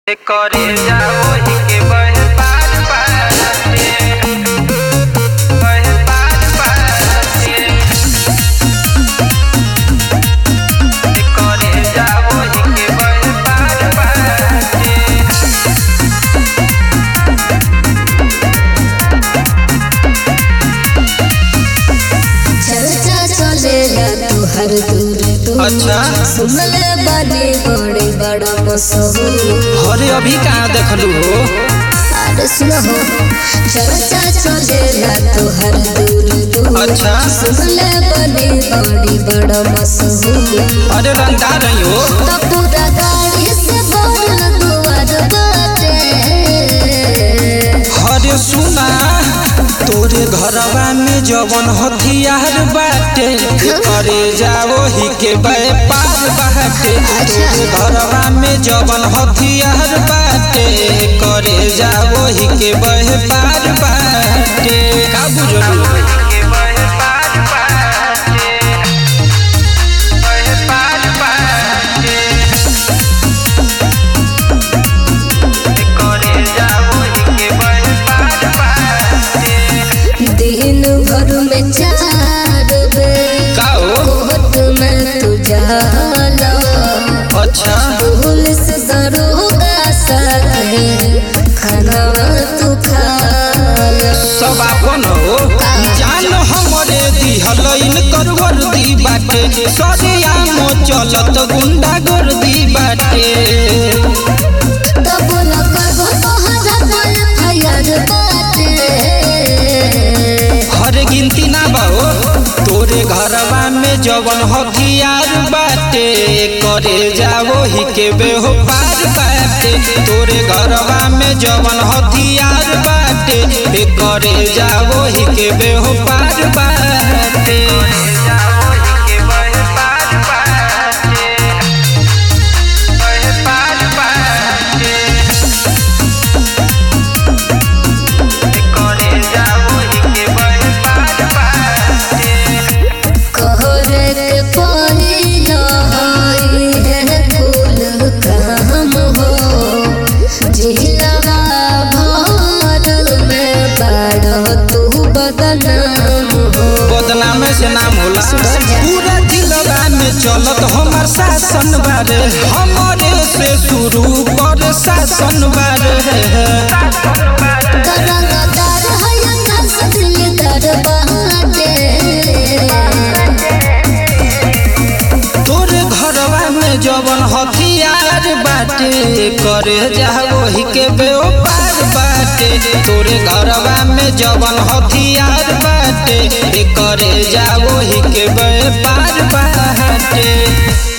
करे जाओ के बह पार बाटे बह पार बाटे करे जाओ के बह पार बाटे चर्चा चलेला तुहर दूर दूर अच्छा। सुनले बानी बड़े बड़ा मशहूर अरे अभी कहाँ देखलू हो अरे सुनो हो चर्चा चलेला तुहर दूर दूर अच्छा। सुनले बानी बड़ी बड़ा मशहूर अरे रंगा रही हो तो पूरा गाड़ी से भरल दुआर बाटे अरे सुना तोरे घरवा में जवन हथियार बाटे करे जाओ ही के व्यापार बाटे तोरे घरवा में जवन हथियार बाटे करे जाओ ही के व्यापार बाटे का बुझलू दिन भर में चार बेर का हो कोर्ट में तू जाला अच्छा पुलिस दरोगा साथे खाना तू खाला सब आपन हो जान हमरे दिहल कर वर्दी बाटे सरिया चलत गुंडा गर्दी बाटे तब लगो तोहरा पर फयर बाटे हर गिनती ना बाओ तोरे घरवा में जवन हथियार बाटे करे जाओ ही के बेहो पार बाटे तोरे घरवा में जवन हथियार बाटे ए करे जाओ ही के बेहो पार बाटे कहरे के पहिला हई है कुल काम हो जिलवा भरल में बाड़ तू बदनाम हो बदनाम से नाम होला पूरा जिलवा में चलत हमार शासन बारे हमारे से शुरू कर शासन बारे करंगदार है कसदिल दरबाटे तोरे घरवा में जवन हथियार बाटे करे जाओ ही के व्यापार बाटे तोरे घरवा में जवन हथियार बाटे ए करे जाओ ही के व्यापार बाटे